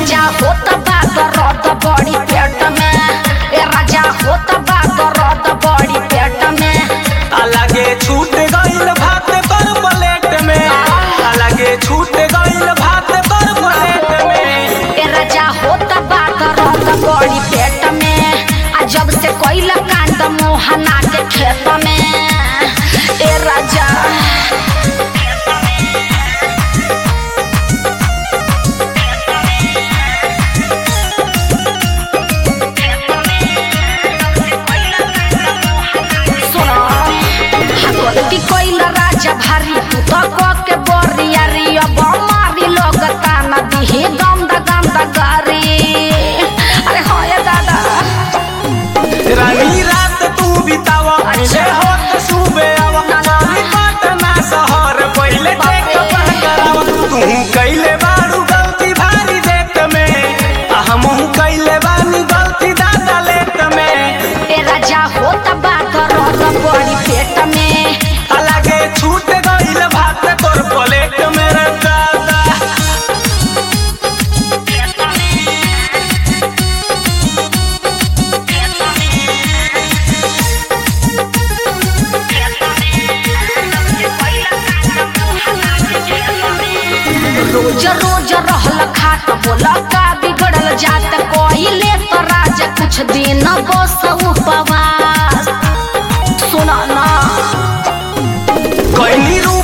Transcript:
राजा होत बा दर्द बड़ी पेट में ए राजा होत बा दर्द बड़ी पेट में अलगे छूट गइल भात पर प्लेट में अलगे छूट गइल भात पर प्लेट में ए राजा होत बा दर्द बड़ी पेट में आ जब से कोइला कांड मोहना के खेत में ए राजा सुनो हगवती कोइला राजा भारी तू तो को के बोरिया री अब मारी लोग ताना दिहे गम दा गम दा गारी अरे हो ये दादा रानी रात तू बितावा अच्छा। ले होत सुबह आवा नानी पटना शहर पहिले चेक करावा तू कइले बारू गलती भारी देत में आ हमहू कइले बानी गलती दादा लेत में ए राजा होत बा दर्द बड़ी पेट में अलगे छूट गइल भात तोर प्लेट में रे दादा रोज रोज रहल खाट बोला का बिगड़ल जात कोइले तो राजा कुछ दिन बस उपवास सुना ना कइनी रू